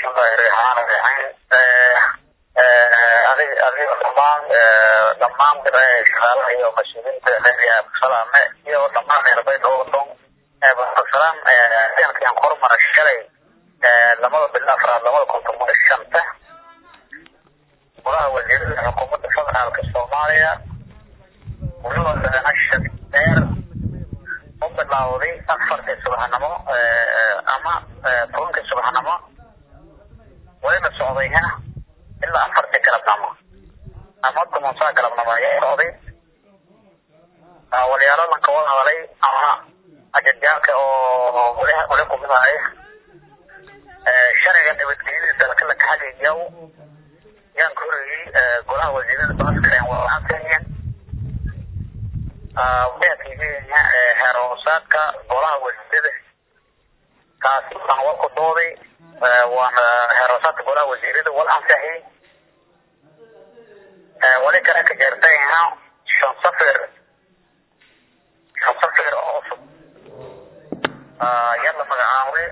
bismillahi raxmaani raxiim adig adiga dhamaan dhamaan shaqaalaha iyo mas-uuliyiinta reer salaame iyo dhamaan reerbay dhowdon salaam ciidankan horumara shalay labada bil afraad labada kun toban shanta golaha wasiirada xukuumadda federaalka soomaaliya wuxuu ashad dheer u bilowday afartii subaxnimo ama tobankii subaxnimo wayna socdayna ilaa afartii galabnimo ama tobansaa galabnimo ayaa socday walyaaladan ka wada hadalay ama ajadjaalka oo wali kumid ahay sharciga nabadgelyada dalka la kaxagayaw yaan ka horeyey golaha wasiirada baaskareen waaantayen waxaakigenya heer hoosaadka golaha wasiirada kaasi waxaan war ku dooday waana heer hoosaadka golaha wasiirada wal ansaxi wali kale ka jeertayha shan safir shan safir oo cusub yaa la magacaabay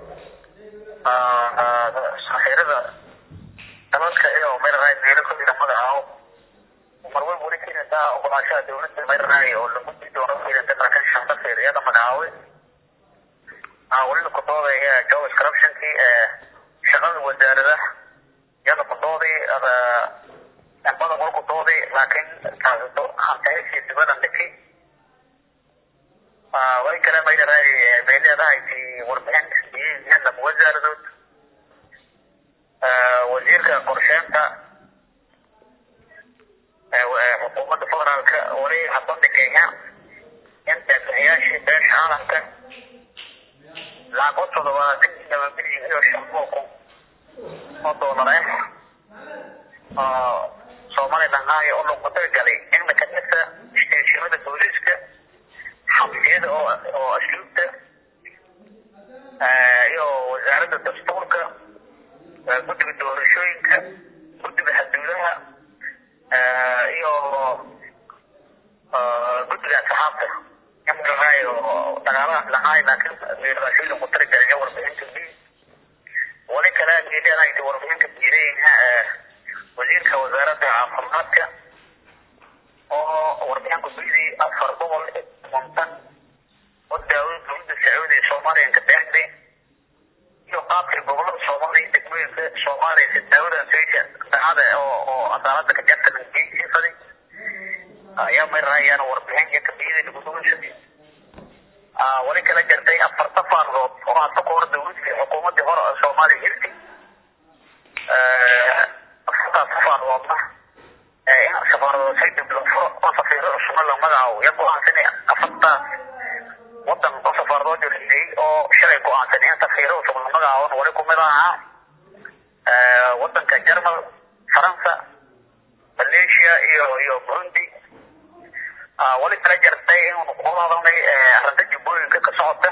safiirada dalalka iyo mayraraay meelo kamida magacaabo marway weli keenaysaa ogolaashaha dawladda mayraraay oo lagu doono keenaysa markan shan safir iyada magacaabay weli ku dooday job corruptionkii shaqada wasaarada iyada ku dooday badan wal ku dooday laakiin taasito hantahiskii dibadan dhiki way kale maydaraay bay leedahay ti warbixin lama wasaaradood wasiirka qorsheynta xukuumadda federaalka wali habada kenya in deeqbixiyaashii beesha caalamka lacag u toddobaatan laba bilyan iyo shan boqol oo doolar ah somaliland haya oo lagu talagalay in la kadhisa isteeshimada booliiska xabsiyada oo oo asluubta iyo wasaaradda dastuurka guddiga doorashooyinka guddiga xadduudaha iyo guddiga asxaabta imaraay oo dagaalaha lahaay laakiin meelbaashooyin ku talagalay warbixinta b wali kale leedahay warbixinta diidaynha wasiirka wasaaradda caafimaadka oo warbixin kusuyidii afar boqol kontan oo daawada dowladda sacuudi ee soomaaliya ka beexday iyo qaabkii gobolada soomaaliya degmooyinka soomaaliya si daawada sayka dacada oo oo cadaalada ka jarta langeysifadi ayaa mayrayaan warbixin iyo kabiyada lagudugashaday wali kala jartay afar safaaradood oo hadda ka hor dowladii xukuumadii hore ee soomaaliya hirtay afartaas safaaroodna in safaaradood say diblofuro oo safiiro cusubna la magacaabo ya go-aansan afartaas wadan oo safaaradood joreeyey oo shalay go-aansan in safiiro cusub la magacaabona wali kumid ahaa wadanka jermal faransa malaysia iyo iyo burundi wali kala jartay in kula hadalnay arrinta jubbooyinka ka socota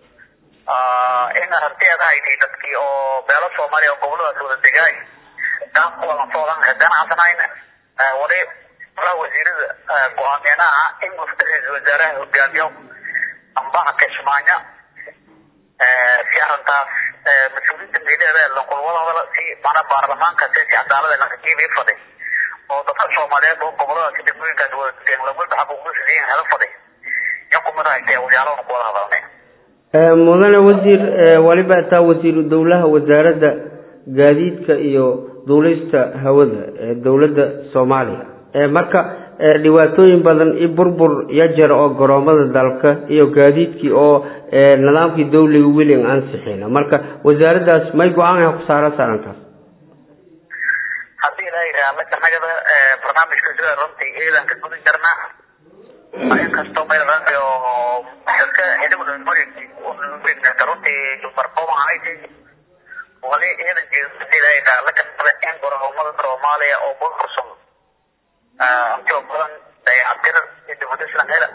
in arrinteeda haytay dadkii oo beelo soomaaliya oo goboladaas wada degaay daankuwadan socdan ganacsanayna wali golaha wasiirada go-aameenaha in muftaxiisa wasaaraha hogaamiyo ambaha kismaayo si arrintaas mas-uuliyiinta meelaheeda lankulwada hadala si mana baarlamaanka si cadaalada lankajiibii faday oo dadka soomaaliyeed oo goboladaasi degmooyinkaas wada degeen lawalba xaquuqdiisa hela faday ya kumid ahaytee wadyaalahana ku wada hadalnay mudane wasiir waliba taa wasiiru dowlaha wasaaradda gaadiidka iyo duulista hawada ee dowladda soomaaliya marka dhibaatooyin badan i burbur ya jira oo garoomada dalka iyo gaadiidkii oo nidaamkii dawliga weli ansixina marka wasaaraddaas may go-aan ku saara saarantaas haddii ilaahay raamada nagada barnaamijka sida runtii ciidanka gudi jarna inkastoo mayraayo xilka xidhibka runtii barqooma ahayd wali ciidan jeedailaha la kasbada in garoomada soomaaliya oo burbursan intoo badan dayactir iyo dibudislan hela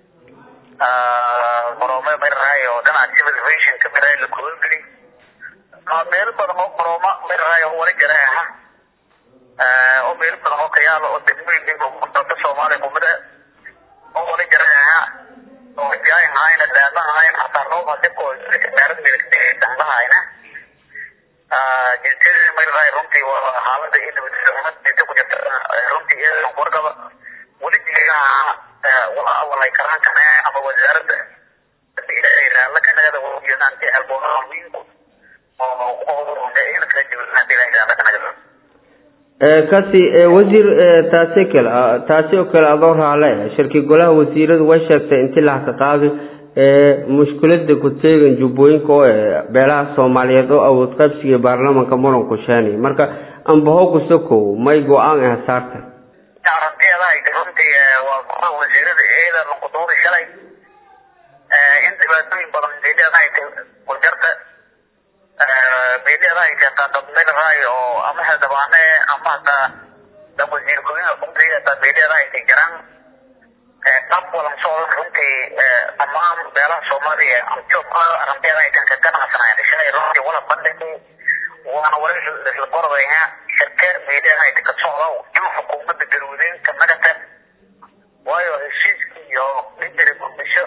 garoomada mayraayo dhinaca civil aviation ka miray la kuhorgeli meelo badan oo garooma mayraayo wali jara aha oo meelo badan oo kayaala oo degmooyinka dalka soomaaliya kumid ah oo wali jara aha oo jaay ahayna daama ahayn hataa roob hadii ko meerad miligtay dambahayna jinsiyada mayrahay runtii waa xaalada iyo nabadgelyo dinta ku jirta runtii iyadan wargaba weli jigaha wala awalay karaan kane ama wasaaradda la kanagada wajinaanti alboonaa wiinku oo qodob kala jibnaanti la kanagada kasi wasiir taasi kale taasi oo kale adoo raale shirki golaha wasiiradu way sheegtay intii lahaka qaadi mushkilada ku teegan jubbooyinka oo beelaha soomaaliyeed oo awood qaybsiga baarlamanka muranku sheenay marka ambaho kusokow may go-aan ah saarta aragtiyadaa runtii waa golaha wasiirada iyada nuqudooda shalay in dhibaatooyin badan meeliyadaa kujarta meeliyadaa keentaa dad meelraay oo ama xildhibaane ama hataa dad wasiir ku-xigeenka kumriga hataa meeliyadaa ay jiraan qaab walan socdan runtii dhammaan beelaha soomaaliya joogka aragtiyada ay kan ka ganacsanayaan shalay runtii wala bandhigay waana wali isla qoradaya shirke meeliyadaa ay ka socda in xukuumadda garwadeenka nagata waayo heshiiska iyo dhijiri muqdisho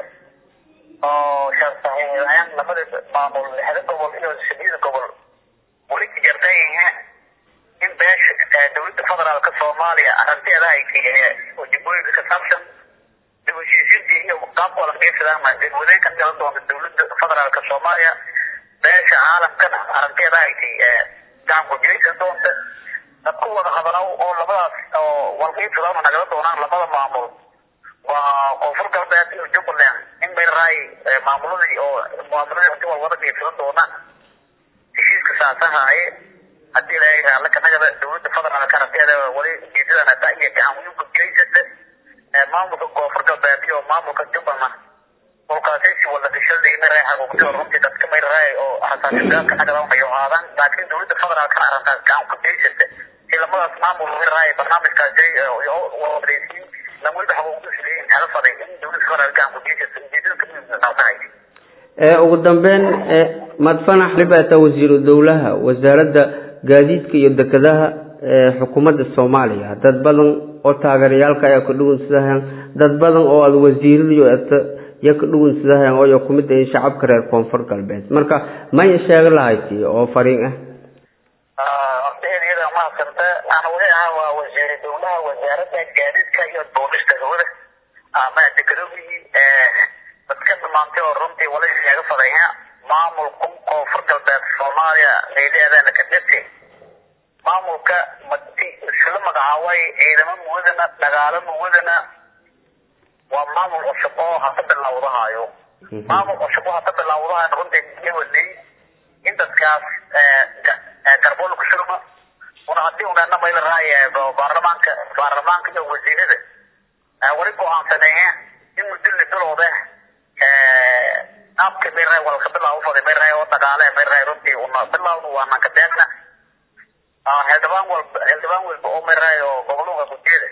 oo shasaxiixayaan labada maamul lixda gobol iyo sideeda gobol weli jartayha in beesha dowladda federaalka soomaaliya aragtiyada ay oo jubbooyinka ka saabsan dib heshiisiintii iyo qaabka wala qiibsadaan garwadeenka kala doonta dowladda federaalka soomaaliya beesha caalamkana aragtiyada ay gacan ku jiraysan doonta dadku wada hadalow oo labadaas oo walqiibsadama nagala doonaan labada maamul waa koonfur galbeed iyo jubbaland in bayraay maamuladii oo maamuladii inti wal wada qiibsadan doonaan heshiiska saasahaaye haddii la raalla kanagada dowladda federaalka aragtiyada wali ujeedadana taa iyo gacan weyn ku jiraysata maamulka koonfur galbeed iyo maamulka jubbaland kolkaasaysi wada dhishada in mayraay xaquuqtida runtii dadka mayraay oo hasaasigaadka nagada unayo aadaan laakiin dowladda federaalkana arrintaas gacan ku jiraysata si lamadaas maamul mayraay barnaamijkaasi wadaysiin lan weliba xaquuqda isleeyihin kala faday in dowladda federaalka gacan ku jiraysata ujeedada ka muhiimsan ugu dambeyn madfanax libata wasiiru dowlaha wasaaradda gaadiidka iyo dekedaha xukuumadda soomaaliya dad badan oo taageerayaalka ayaa ka dhugunsadahayaan dad badan oo aada wasiiradiyo eta ya ka dhugunsadahayaan oo kumid ahin shacabka reer koonfur galbeed marka may sheega lahayti oo fariin ah horteediyada mahadsanta aan wali ahaa waa wasiiri dowlaha wasaaradda gaadiidka iyo duulista hawada ama dekedooyii dadka dhamaantay oo runtii wala sheega fadaya maamulka koonfur galbeed soomaaliya meelaheedana ka dhirtay maamulka madi isla magacaabay ciidamo muwadana dagaalo muwadana waa maamul cusub oo hata bilowdahayo maamul cusub oo hata bilowdahayo runtii wadnay in dadkaas garbool ku shurma una haddii unaana mayla raay baarlamaanka baarlamaanka iyo wasiirada wali go-aansanaya in muddo bilowda qaabka mayraay walka bilaabo faday mayraay oo dagaale mayraay runtii una bilowna waana ka deegna xildhibaan walba xildhibaan walba oo mayraay oo gobolada gujeeda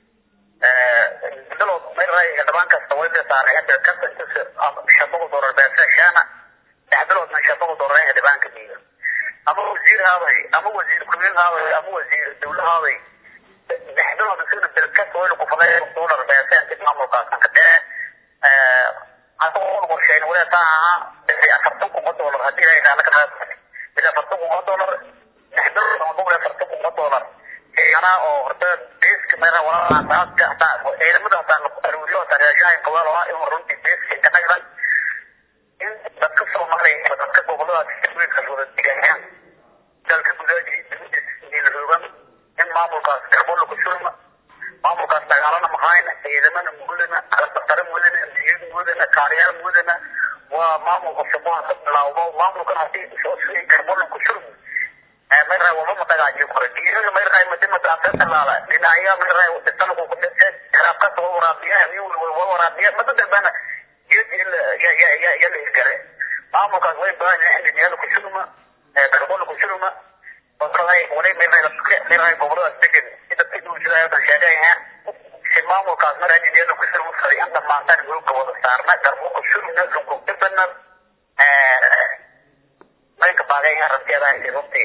bilood mayraay xildhibaan kasta way saaray hadda kasta inta shan boqol doolar beesa shaana lix biloodna shan boqol doolar xildhibaanka dhiiga ama wasiir haaday ama wasiir ku-xigeen haaday ama wasiir dowla haaday lix bilood isagana bilkasta wayna ku faday doolar beesa inti maamulkaas ka dhee asagoo qorsheyn wali taa ahaa afartan kuma doolar haddii la yidhaha laga qaad ila afartan kuma doolar lix bilood ama boqol iyo afartan kuma doolar anaa oo horta beeska meera walaalaaska hataa ciidamada hataa aruuriyo hataa raashahay qabaal oo in runtii beeska ka nagdan in dadka soomaaliya dadka goboladaas weynka wada digayaan dalka gudaajii dibadiis roogan in maamulkaas garbola ku shurma maamulkaas dagaalana mahayna ciidamana mudana alabatara mudana diyad mudana kaariyaal mudana waa maamul cusub oo hada bilaawdo maamulkan hadii garbola ku shurma mayraay waba matagaaji kore diirada mayraay madimada asa talaala dhinacya mayraay dhisanaku ku dhise raabkasa waa waraabiya waa waraabiya mada dambana yala isgare maamulkaas way baahan yahay in dhinacyada ku shurma garbola ku shurma wali mayraay mayraay goboladaas degan sida kidhuusidaa sheegaya si maamulkaas mar dhinacyada ku shurma faday in dhamaantaan hulka wada saarna garbo ku shurmna lunkugdibana maynka baagay arrinteeda runtii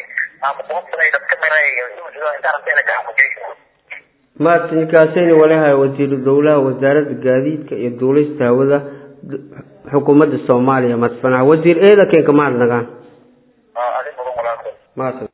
maatinkaasayna walahay wasiiru dowlaha wasaaradda gaadiidka iyo duulista hawada xukuumadda soomaaliya madfanax wasiir eeda keenka mahad nagaan